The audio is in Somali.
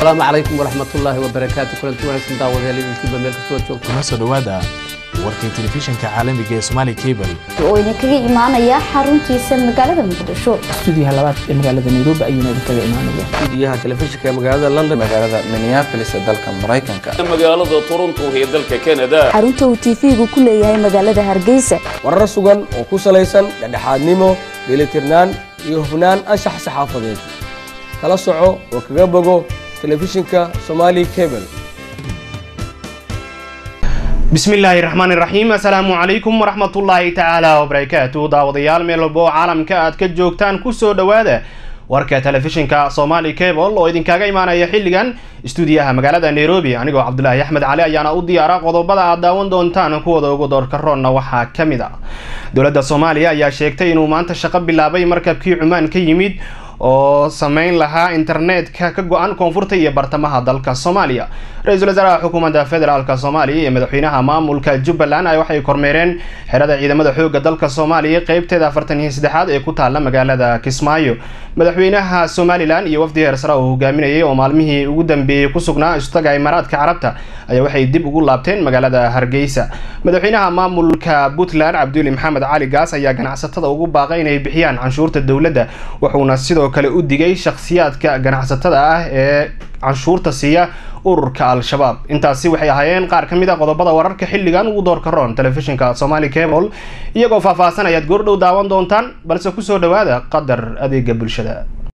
asalaamu calaykum waraxmatullaahi wabarakaatu kulanti wanaagsan daawadayaal idinkiiba meel kastoo joogto kuna soo dhowaada warkii telefishinka caalamiga ee Somali Cable oo idinkaga imaanaya xaruntiisa magaalada muqdisho stuudiyaha labaad ee magaalada nairobi ayuuna idinkaga imaanaya stuudiyaha telefishinka ee magaalada london magaalada minneapolis ee dalka maraykanka magaalada toronto ee dalka canada xarunta uu tv-gu ku leeyahay magaalada hargeysa warar sugan oo ku salaysan dhexdhexaadnimo dheelitirnaan iyo hufnaan anshax saxaafadeed kala soco oo kaga bogo telefishinka somali cable bismillaahi raxmaani raxiim assalaamu calaykum waraxmatullaahi tacaala wabarakaatu daawadayaal meel walba oo caalamka aad ka joogtaan kusoo dhowaada warka telefishinka somali cable oo idinkaga imaanaya xilligan istuudiyaha magaalada nairobi anigoo cabdulaahi axmed cali ayaana u diyaara qodobada aad daawan doontaan kuwada ugu doorkaroonna waxaa ka mid a dowladda soomaaliya ayaa sheegtay inuu maanta shaqo bilaabay markabkii cumaan ka yimid oo sameyn lahaa internetka ka go-an koonfurta iyo bartamaha dalka soomaaliya ra-iisul wasaaraha xukuumadda federaalk soomaaliya iyo madaxweynaha maamulka jubbaland ay waxay kormeereen xerada ciidamada xooga dalka soomaaliya qeybteeda afartan iyo saddexaad ee ku taala magaalada kismaayo madaxweynaha somalilan iyo wafdi heersara uu hogaaminayay oo maalmihii ugu dambeeyey ku sugnaa istaga imaaraadka carabta ayaa waxay dib ugu laabteen magaalada hargeysa madaxweynaha maamulka puntland cabduli maxamed cali gaas ayaa ganacsatada ugu baaqay inay bixiyaan canshuurta dowladda wuxuuna sidoo kale u digay shakhsiyaadka ganacsatada ah ee canshuurta siiya ururka al-shabaab intaasi waxay ahaayeen qaar ka mid a qodobada wararka xilligan ugu doorka roon telefishinka somali cable iyagoo faahfaahsan ayaad goordhow daawan doontaan balse kusoo dhowaada qadar adeega bulshada